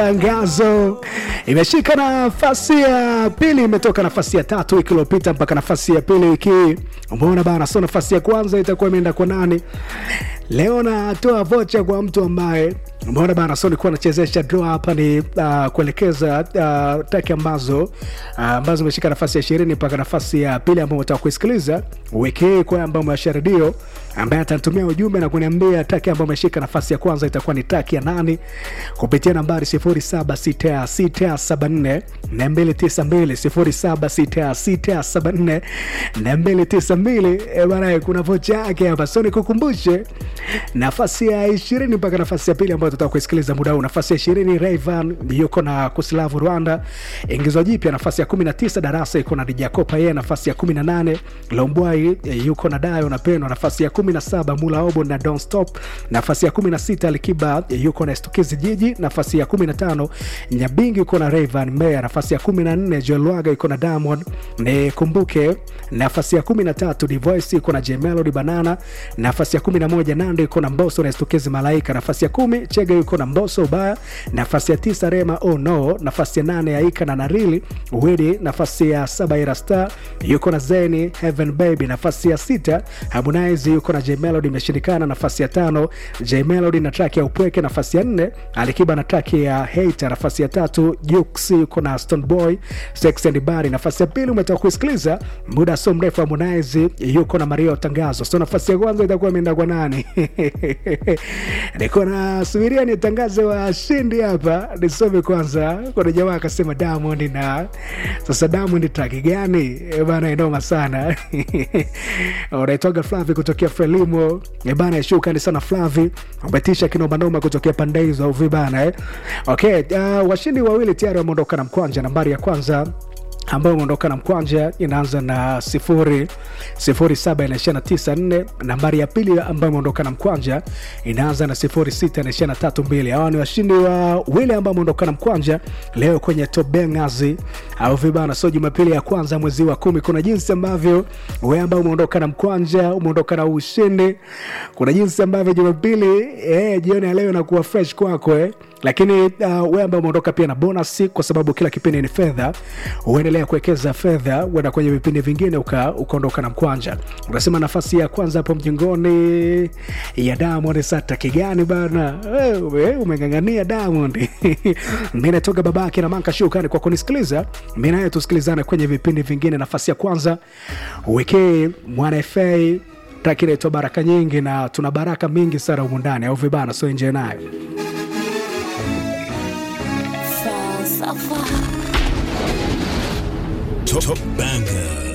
Tangazo imeshika nafasi ya pili, imetoka nafasi ya tatu wiki iliyopita mpaka nafasi ya pili wiki hii. Umeona bana, so nafasi ya kwanza itakuwa imeenda kwa nani? Leo natoa vocha kwa mtu ambaye umeona bana, so nilikuwa nachezesha draw hapa ni uh, kuelekeza uh, taki ambazo uh, ambazo zimeshika nafasi ya ishirini mpaka nafasi ya pili ambao utaka kuisikiliza wiki hii kwa ambao umewasha redio ambaye atanitumia ujumbe na kuniambia taki ambayo ameshika nafasi ya kwanza itakuwa ni taki ya nani kupitia nambari 076674 292 076674 bana, kuna vocha yake hapa, so nikukumbushe nafasi ya ishirini mpaka nafasi ya pili ambayo tutaka kuisikiliza muda huu. Nafasi ya ishirini Rayvan yuko na Kuslavu Rwanda, ingizo jipya. Nafasi ya kumi na tisa Darasa iko na Dijakopa yeye. Nafasi ya kumi na nane Lombwai yuko na Dayo na Pendo. Nafasi ya kumi na saba Mula Obo na Don't Stop. Nafasi ya kumi na sita Alikiba yuko na Stukizi Jiji. Nafasi ya kumi na tano Nyabingi yuko na Rayvan Meya. Nafasi ya kumi na nne Joel Lwaga yuko na Diamond nikumbuke. Nafasi ya kumi na tatu Divoice yuko na J Melody Banana. Nafasi ya kumi na moja Nando yuko na Mbosso na Stukizi Malaika. Nafasi ya kumi Chege yuko na Mbosso Ubaya. Nafasi ya tisa Rema Oh No. Nafasi ya nane Aika na Narili Widi. Nafasi ya saba Ira Star yuko na Zeni Heaven Baby. Nafasi ya sita Harmonize yuko na J Melody imeshindikana. Nafasi ya tano J Melody na track ya Upweke. Nafasi ya nne Alikiba na track ya Hater. Nafasi ya tatu Jux yuko na Stone Boy Sex and Body. Nafasi ya pili umetoka kusikiliza muda so mrefu Harmonize yuko na Mario Tangazo. So nafasi ya kwanza itakuwa imeenda kwa nani? Niko na subiria nitangaze washindi hapa, nisome kwanza. Kuna jamaa akasema Diamond, na sasa Diamond track gani Eh bana? Inoma sana unaitwaga Flavi kutokea Frelimo Eh bana, shukrani sana Flavi, umetisha kinomanoma kutokea pande hizo au vibana eh? Okay, uh, washindi wawili tayari wameondoka na mkwanja. Nambari ya kwanza ambayo imeondoka na mkwanja inaanza na sifuri sifuri saba inaishia na tisa nne. Nambari ya pili ambayo imeondoka na mkwanja inaanza na sifuri sita inaishia na tatu mbili. Hawa ni washindi wa wile ambao wameondoka na mkwanja leo kwenye Top Bangers au vibana. So Jumapili ya kwanza mwezi wa kumi, kuna jinsi ambavyo wewe ambao umeondoka na mkwanja umeondoka na ushindi, kuna jinsi ambavyo Jumapili eh, jioni ya leo inakuwa fresh kwako eh lakini uh, wewe ambaye umeondoka pia na bonus, kwa sababu kila kipindi ni fedha. Uendelea kuwekeza fedha, uenda kwenye vipindi vingine ukaondoka na mkwanja. Unasema nafasi ya kwanza hapo mjengoni ya Diamond. Sata kigani bana, wewe umeng'ang'ania Diamond. Mimi natoka babake na Manka, shukrani kwa kunisikiliza. Mimi naye tusikilizane kwenye vipindi vingine. Nafasi ya kwanza wiki Mwana FA taki inaitwa Baraka Nyingi, na tuna baraka mingi sana humu ndani, au vibana? So enjoy nayo. Falsafa. Top Banger.